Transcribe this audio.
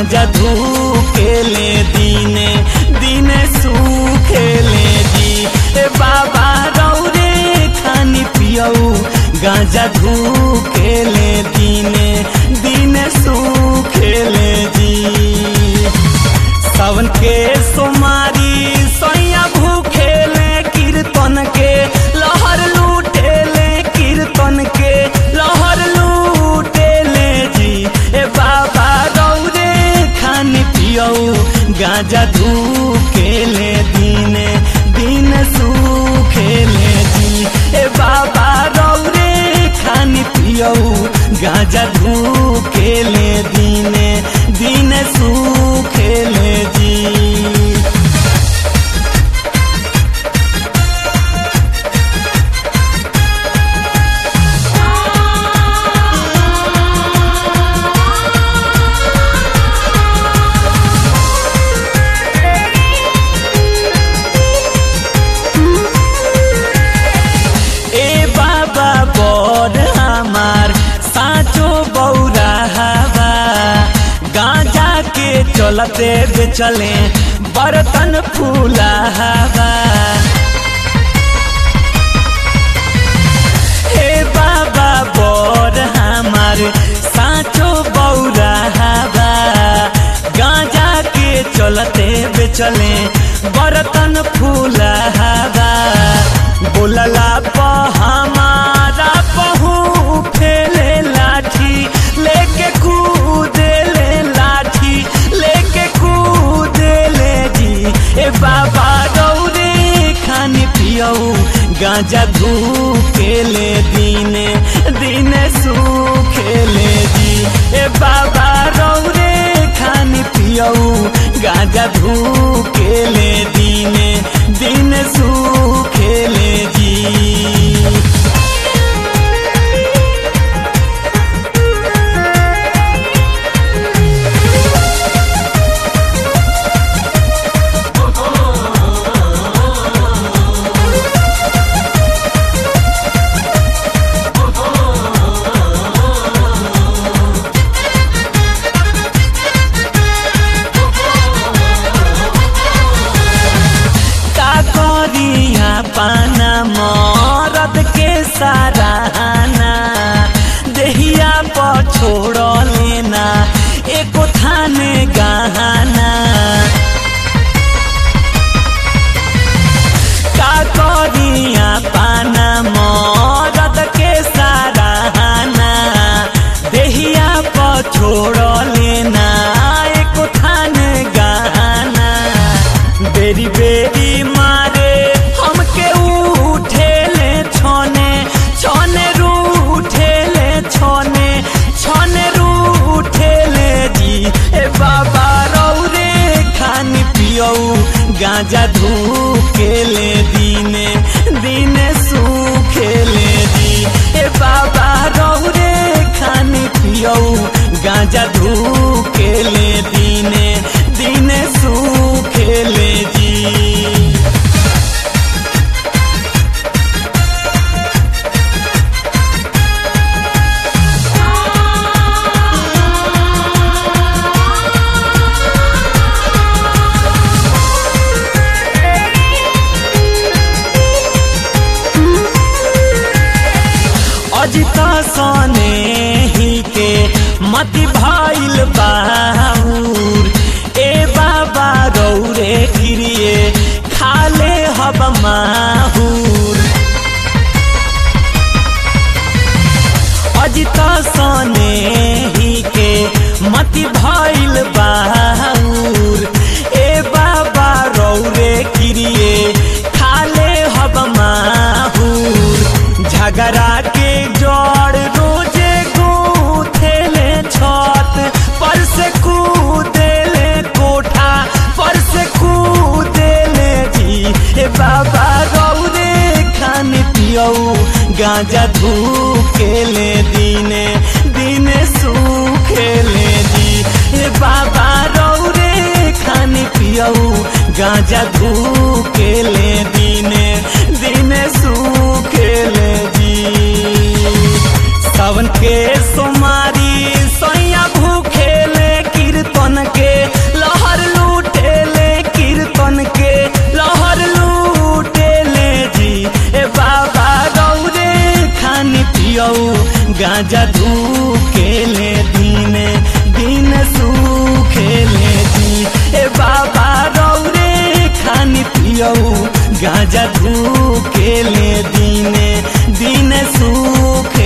गांजा धूकेले दीने दीने सूखेले जी ए बाबा रौरे खानी पियऊ गांजा धूकेले दीने दीने सूखेले जी सावन के सोमारी सैया भूखेले कीर्तन के लहर लूटेले कीर्तन के लहर लूटेले जी ए बाबा रौरे खान पियऊ गांजा धूकेले दीने दिन सूखेले जी ए बाबा रौरे खान पियऊ गांजा धूकेले दीने दिन सूखेले जी ए बाबा बड़ हमार साचो बौरा हवा गांजा के चलते बेचले बर्तन फूला हवा हे बाबा बड़ हमार साचो बौरा हवा गांजा के चलते बेचले बर्तन फूला हवा बोलला प हमारा पहू फेले लाठी लेके कूदेले लाठी लेके कूदेले जी ए बाबा गौरे खानी पियऊ गांजा धूकेले दीने दीने सूखेले जी ए बाबा रौरे खानी पियऊ गांजा धूकेले दीने दिन सूखेले जी का करिया पाना मरद के सराहना देहिया पर छोड़ लेना एको थाने गहना का करिया पाना मरद के सराहना देहिया पर छोड़ लेना एको थाने गहना बेरी बेरी मारे हमके उठेले छोने छोने रूठेले छोने छोने रूठेले जी ए बाबा रौरे खानी पियऊ गांजा धूकेले दीने दीने सूखेले जी ए बाबा रौरे खानी पियऊ गांजा धूकेले दीने दीने सूखेले जी अजित सने ही के मति भइल बाहुर ए बाबा रौरे गिरिए खाले हब माहुर अजित सने ही के मति भइल बाहुर ए बाबा रौरे गिरिए खाले हब माहुर झगड़ा के जड़ रोजे गूथेले छत पर से कूदेले कोठा पर से कूदेले जी ए बाबा रौरे खान पियऊ गांजा धूकेले दीने दीने सूखेले जी ए बाबा रौरे खान पियऊ गांजा धूकेले दीने दीने सूखेले जी सावन के सोमारी सैया भूखेले कीर्तन के पियऊ गांजा धूकेले दीने दिन सुखेले दी ए बाबा रौरे खानी पियऊ गांजा धूकेले दीने दिन सुख